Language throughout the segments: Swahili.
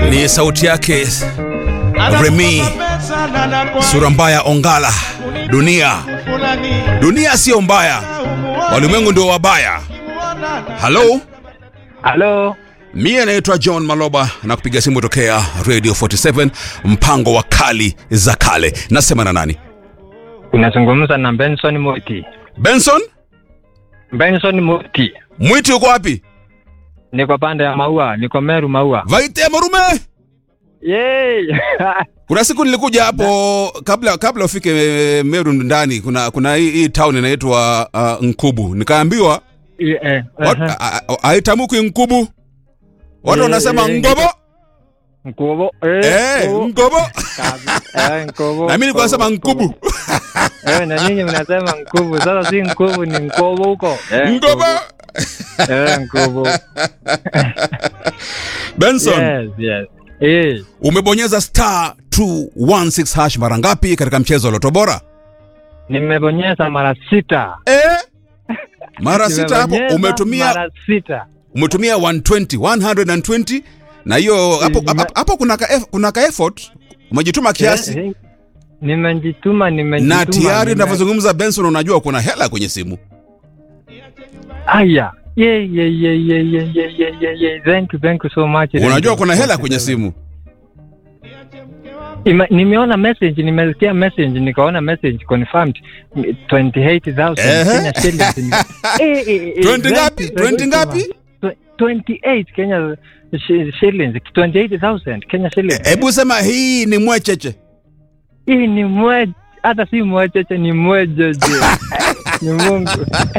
ni sauti yake Remi sura mbaya Ongala. Dunia, dunia siyo mbaya, walimwengu ndio wabaya. Halo, Halo, mie naitwa John Maloba na kupiga simu tokea Radio 47 mpango wa kali za kale. Nasema na nani? unazungumza na Benson Muti. Benson Benson Muti, Mwiti, uko wapi? niko pande ya Maua, niko Meru Maua. Vaite Marume. Yay! Kuna siku nilikuja hapo kabla kabla ufike eh, Meru ndani, kuna kuna hii, hii town inaitwa uh, Nkubu. Nikaambiwa Eh, eh, wat- aha. a- a- haitamkwi Nkubu, watu Eh, wanasema eh, Ngobo. Nkobo. Eh, Eh, Nkobo. Ngobo. Kabi- eh, Nkobo. Na mimi nilikuwa nasema Nkobo, Nkubu. Eh, na ninyi mnasema Nkubu. Sasa si Nkubu ni Nkobo huko. Eh, Ngobo. Eh, Nkobo. Benson, Yes, yes. Eh, umebonyeza star 216 hash mara ngapi katika mchezo wa Loto Bora? nimebonyeza mara sita. Eh? Mara sita hapo Nimebonyeza umetumia mara sita. umetumia 120 120 na hiyo hapo Nime- hapo- hapo kuna ka, eff- kuna ka effort umejituma kiasi Eh, eh, Nimejituma, nimejituma. na tayari nime- unavyozungumza Benson, unajua kuna hela kwenye simu. Aya. Yeah, yeah, yeah, yeah, yeah, yeah, yeah, yeah, yeah. Thank you, thank you so much. Unajua kuna hela kwenye simu. Ima, nimeona message, nimesikia message, nikaona message confirmed 28,000 Ehe. Kenya shillings. Ni- Eh, eh, eh, 20 thank ngapi? you, thank 20 you so ngapi? much. Tw- 28 Kenya shi- shillings, 28,000 Kenya shillings. Hebu sema hii ni mwecheche. Hii ni mwe hata si mwecheche ni mwejeje. ni Mungu.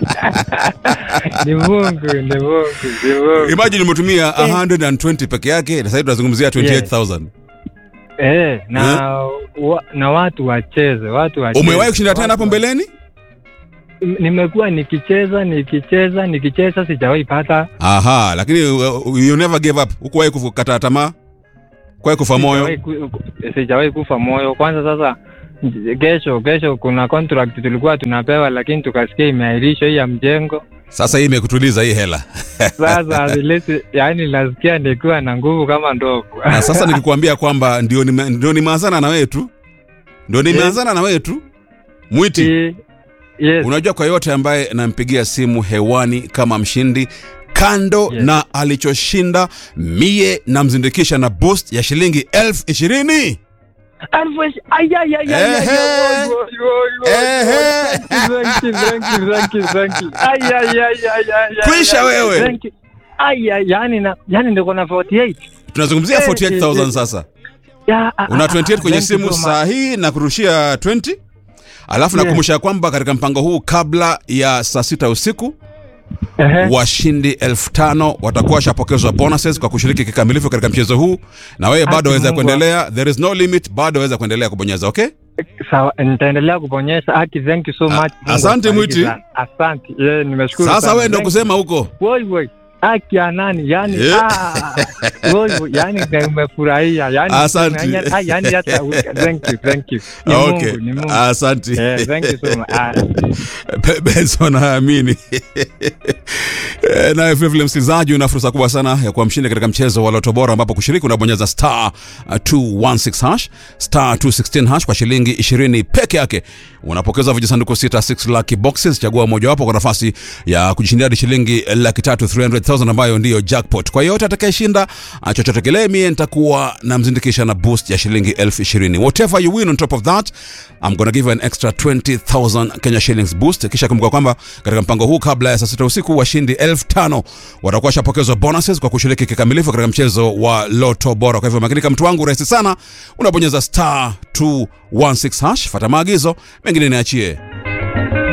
ni Mungu, ni Mungu, ni Mungu. Imagine umetumia 120 peke yake na sasa tunazungumzia 28000. Eh, na wa, na watu wacheze, watu wacheze. Umewahi kushinda tena Watu hapo wa- mbeleni? M- Nimekuwa nikicheza nikicheza nikicheza, sijawahi pata, Aha, lakini uh, you never gave up. Hukuwahi kukata tamaa? Kwa kufa sijawahi moyo. ku- sijawahi kufa moyo. Kwanza sasa, kesho kesho kuna contract tulikuwa tunapewa, lakini tukasikia imeahirishwa hii ya mjengo. Sasa hii imekutuliza hii hela. Sasa vilesi, yani nasikia nikiwa na nguvu kama ndovu. Na sasa nikikwambia kwamba ndio nime, ndio nimeanzana na wewe tu. Ndio nimeanzana na wewe tu. Mwiti. Eh, yes. Unajua kwa yote ambaye nampigia simu hewani kama mshindi kando Yes. na alichoshinda mie namzindikisha na boost ya shilingi elfu ishirini Alfu ishi- ay, ay, ay, ay, ay, Ehe. ay, oy, oy, oy, oy, Ehe. oy. Thank you, thank you, thank you, thank you. Ay, ay, ay, ay, ay, ay, Kwisha ay, wewe. thank you. Ay, ay, yani na yani ndio kuna 48. tunazungumzia Eh, 48000 eh, sasa Ya, ah, una ah, 28 kwenye thank you simu so much. saa hii na kurushia 20 alafu Yes. nakumbusha kwamba katika mpango huu kabla ya saa sita usiku Ehe. washindi elfu tano watakuwa washapokezwa bonuses kwa kushiriki kikamilifu katika mchezo huu na wewe bado Ati waweza Mungu kuendelea there is no limit bado waweza kuendelea kubonyeza okay Sawa, nitaendelea kubonyeza. Aki, thank you so much. Mungu asante, akubariki Mwiti. sana. Asante. Yeah, nimeshukuru sasa sana. wewe ndo Thank kusema huko you. Woi woi. Aki ya nani? Yani Eh. ah. Woi woi, yani nimefurahia. Yani Asante. yani- ah, yani hata thank you, thank you. Ni okay Mungu, ni Mungu. asante Yeah, thank you so much. Ah. Be- Benson haamini. Eh, naye vilevile msikilizaji, una fursa kubwa sana ya kuwa mshindi katika mchezo wa Loto Bora, ambapo kushiriki unabonyeza star uh, 216 hash star 216 hash kwa shilingi 20 peke yake. Unapokeza vijisanduku sita 6 lucky boxes, chagua mojawapo kwa nafasi ya kujishindia hadi shilingi laki tatu 300,000 ambayo ndiyo jackpot. Kwa yote atakayeshinda uh, chochote kile, mie nitakuwa namzindikisha na boost ya shilingi elfu ishirini. Whatever you win on top of that I'm gonna give you an extra 20,000 Kenya shillings boost. Kisha kumbuka kwamba katika mpango huu kabla ya saa sita usiku washindi elfu tano watakuwa washapokezwa bonuses kwa kushiriki kikamilifu katika mchezo wa Loto Bora. Kwa hivyo makinika, mtu wangu, rahisi sana, unabonyeza star 216 hash, fata maagizo mengine niachie.